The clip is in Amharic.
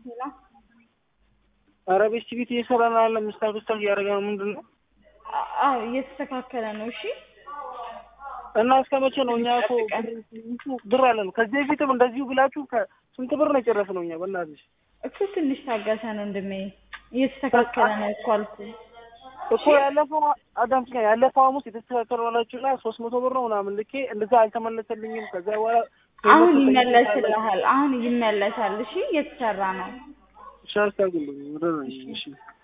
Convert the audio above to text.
ሄላ ኧረ ቤት ቤት እየሰራ ነው ያለ ምስታክ ስታክ እያደረገ ነው። ምንድን ነው አዎ እየተስተካከለ ነው። እሺ እና እስከ መቼ ነው? እኛ እኮ ብር- ብር አለን። ከዚህ በፊትም እንደዚሁ ብላችሁ ከስንት ብር ነው የጨረስነው እኛ በእናትሽ እኮ ትንሽ ታገሰን ወንድሜ፣ እየተስተካከለ ነው እኮ አልኩህ። እኮ ያለፈው አዳምስ ጋር ያለፈው ሐሙስ የተስተካከለ ዋላችሁ እና ሶስት መቶ ብር ነው ምናምን ልኬ እንደዛ አልተመለሰልኝም። ከዛ በኋላ አሁን ይመለስልሃል። አሁን ይመለሳል። እሺ እየተሰራ ነው። ሻርታግልኝ ወደ እሺ